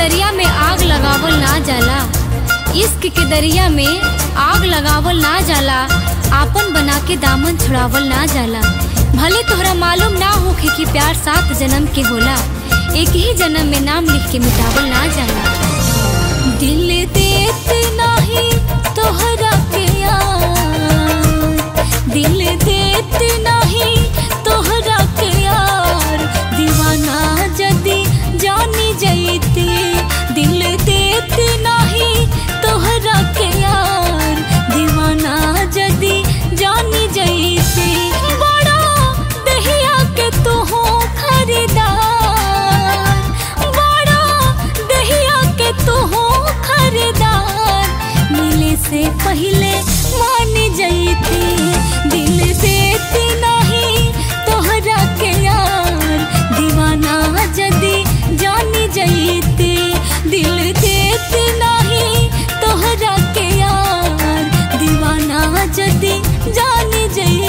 दरिया में आग लगावल ना जाला इश्क के दरिया में आग लगावल ना जाला आपन बना के दामन छुड़ावल ना जाला भले तोहरा मालूम ना होखे कि प्यार सात जन्म के होला एक ही जन्म में नाम लिख के मिटावल ना जाला दिल देत नाही तोहरा के यार दिल देत नाही तोहरा के यार दीवाना जदी जानी जैती दिल देत नाही तोहरा के यार दीवाना जदी जानी जैती बड़ा दहिया के तू हो खरीदार बड़ा दहिया के तू हो खरीदार मिले से पहले मान जैती दिल देती नहीं तोहरा के यार दीवाना जदी जानी जैती दिल देती नहीं तोहरा के यार दीवाना जदी जानी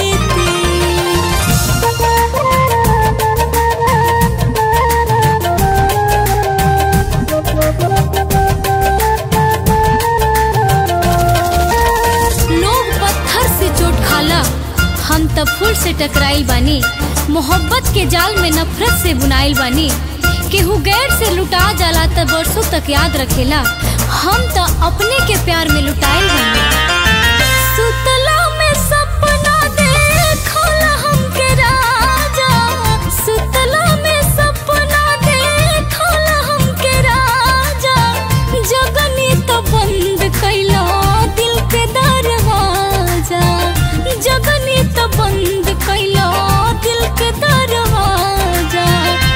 जैती लोग पत्थर से चोट खाला हम तब फूल से टकराइल बानी मोहब्बत के जाल में नफरत से बुनाइल बानी केहू गैर से लुटा जाला त बरसों तक याद रखेला हम त अपने के प्यार में लुटाइल बानी सुतला में सपना देखला हमके राजा सुतला में सपना देखला हमके राजा जगनी तो बंद कैला दिल के दरवाजा जगनी तो बंद कैला दिल के दरवाजा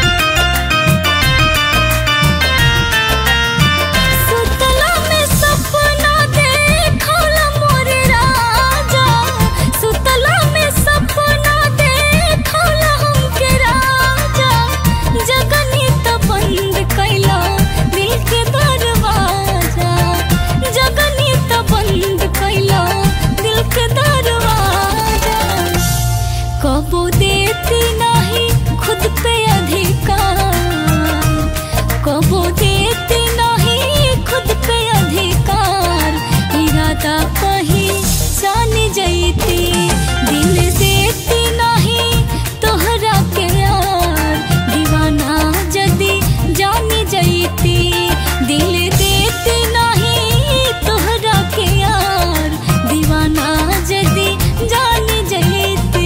सुतला में सपना देखला मोरे राजा सुतला में सपना देखला हमके राजा जगनी तो बंद कैला दिल के दरवाजा जगनी तो बंद कैला दिल के दरवाजा कबो देती नहीं खुद पे अधिकार कबो देती नहीं खुद पे अधिकार इरादा कहीं जान जैती दिल देती नहीं तोहरा के यार दीवाना जदी जानी जैती दिल देती नहीं तोहरा के यार दीवाना जदी जानी जैती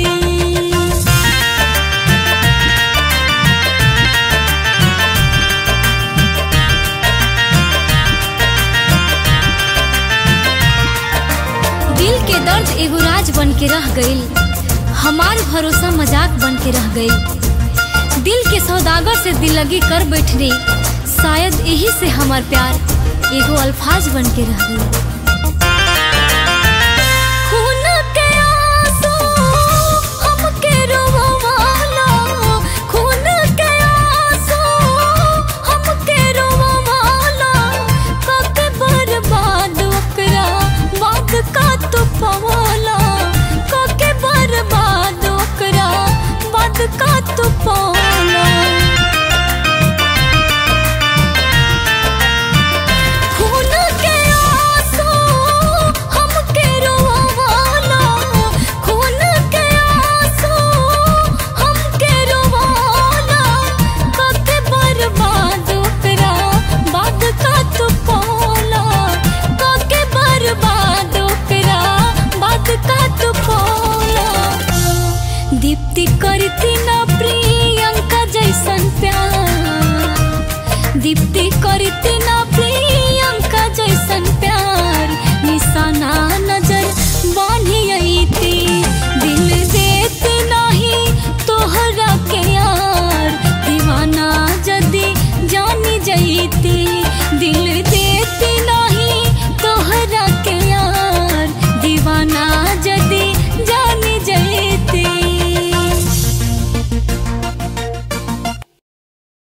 दिल के दर्द एगो राज बन के रह गईल हमार भरोसा मजाक बन के रह गईल दिल के सौदागर से दिल लगी कर बैठने शायद यही से हमार प्यार एगो अल्फाज बन के रह गईल खून के आंसू हमके रोवाला खून के आंसू हमके रोवाला कके बर्बाद ओकरा बाद का तू पवाला कके बर्बाद ओकरा बाद का तू पवाला खून के आंसू हमके रोवाला खून के आंसू हमके रोवाला कके बर्बाद ओकरा बाद का तू पौला कके बर्बाद ओकरा बाद का तू पौला दीप्ति करती ना प्रिय